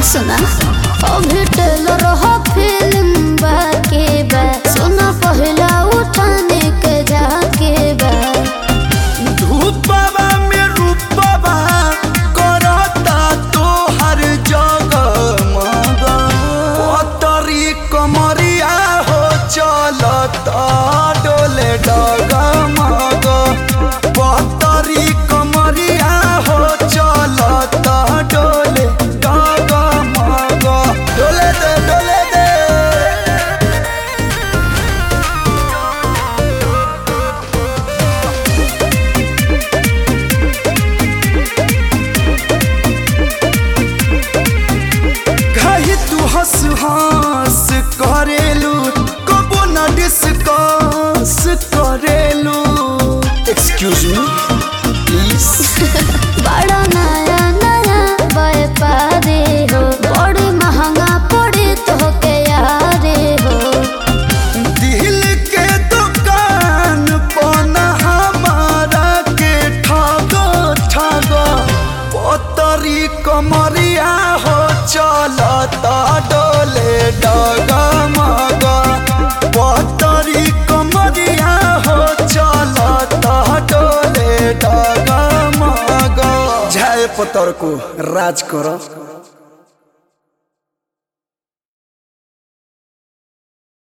सुना अभी टेलर हो फिल्म बाके बा सुना पहला उठाने के जाके बा धूपवा में रूपवा करता तो हर जगह मगा पतरी कमरिया हो चलता डोले डगा मगा पतरी कमरिया हो चलता डोले डगा मगा डोले दे डोले दे कही तू हंस हंस करेलू कबो न डिस्कस करेलू एक्सक्यूज मी प्लीज बड़ा नया नया व्यापारी हो बड़ी महंगा पड़े तो के यारे हो दिल के दुकान पना हमारा के ठगो ठगो पतरी कमरिया हो चलता डोले डगा मगा पतरी कमरिया हो चलता डोले डगा मगा झाय पतर को राज करो